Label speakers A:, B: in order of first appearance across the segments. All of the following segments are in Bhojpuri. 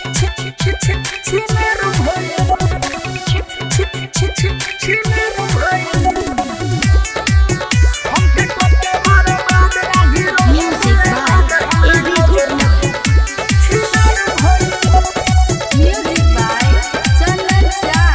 A: Music by A.B. Gupta. Music by Chandan Shah.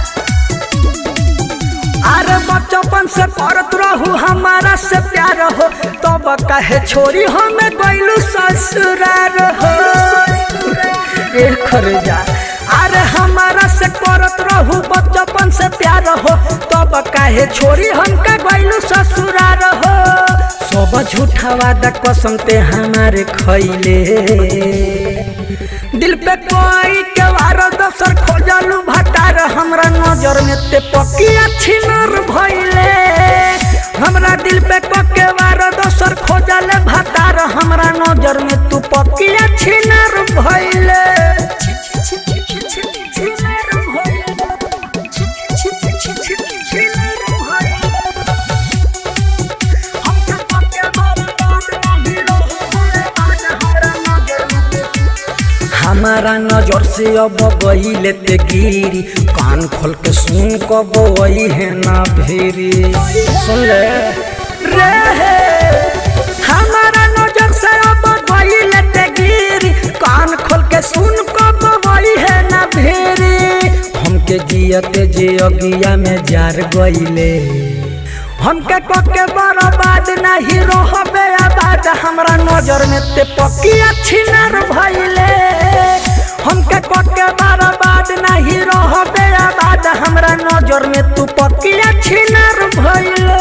B: अरे बचपन से करत रहू हमारा से प्यार हो तब कहे छोरी हमें गइलू ससुरार हो ए खरजा अरे हमारा से करत रहू बचपन से प्यार हो तब कहे छोरी हमका गइलू ससुरार हो सब झूठा वादा कसम ते हमारे खैले दिल पे कोई के वार दोसर खोजलू भटार हमरा नजर में ते पकिया छिनर भइले हमरा दिल पे कोके वार दोसर खोजले भटार हमरा नजर में तू पकिया छिनर भइले हमारा नजर से अब गईले ते गिरी कान खोल के सुन कब वही है ना भेरी सुन ले रे हमारा नजर से अब गईले ते गिरी कान खोल के सुन कब वही है ना भेरी हमके जियते जे अगिया में जार गईले हमके कोके बर्बाद नहीं रहबे आबाद हमरा नजर में ते पकिया छिनर भइले हमके कोके बर्बाद नहीं रहबे आबाद हमरा नजर में तू पकिया छिनर भइले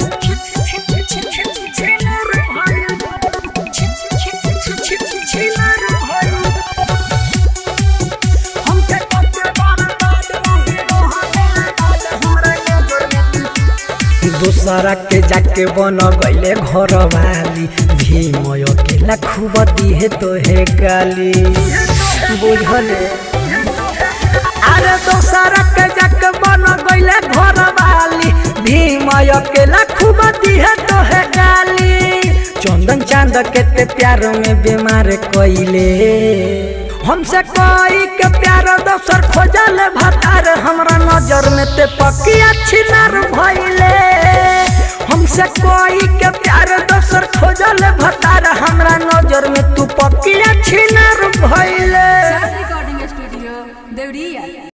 B: दूसरा के जाके बन गईले घर वाली भीमय के खूब दिहे तो हे गाली बुझले अरे दूसरा के जाके बन गईले घर वाली भीमय के खूब दिहे तो हे गाली चंदन चांद के ते प्यार में बीमार कइले हमसे कोई के प्यार दोसर खोजल भतार हमरा नजर में ते पकिया छिनार भइले हमसे कोई के प्यार दोसर खोजल भतार हमरा नजर में तू पकिया छिनार भइले